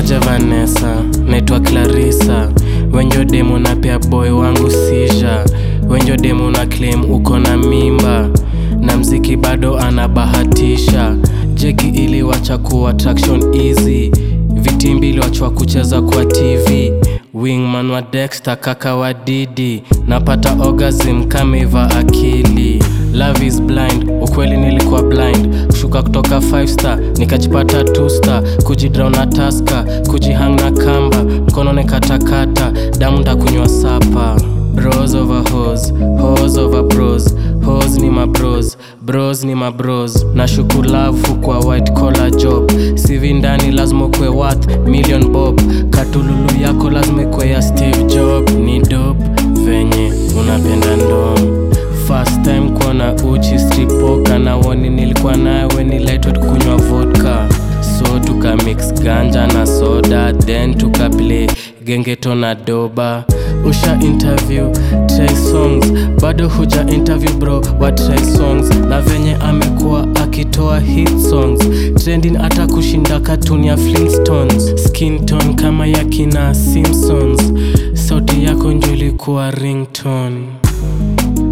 niaje Vanessa, naitwa Clarissa, wenjo demo na pia boy wangu sija, wenjo demo na claim uko na mimba na mziki bado anabahatisha. Jeki iliwacha kuwa traction easy, vitimbi iliwachwa kucheza kwa TV. Wingman wa Dexter, kaka wa Didi, napata orgasm kameiva akili. Love is blind, ukweli nilikuwa blind. Kushuka kutoka 5 star nikajipata 2 star, kujidrown na taska, kujihang na kamba, mkono nikatakata, damu ndakunywa sapa. Bros over hoes, hoes over bros, hoes ni mabros, bros ni mabros. Na shuku love kwa white collar job, CV ndani lazima kwe worth million bob. Katululu yako lazima kwe ya Steve Job, ni dope venye unapenda ndom First time kuona uchi stripoka na woni nilikuwa nawe ni lightweight kunywa vodka so tuka mix ganja na soda then tuka play gengeto na doba usha interview try songs bado huja interview bro wa try songs na venye amekuwa akitoa hit songs trending hata kushinda katuni ya Flintstones skin tone kama ya kina Simpsons sauti yako njo ilikuwa ringtone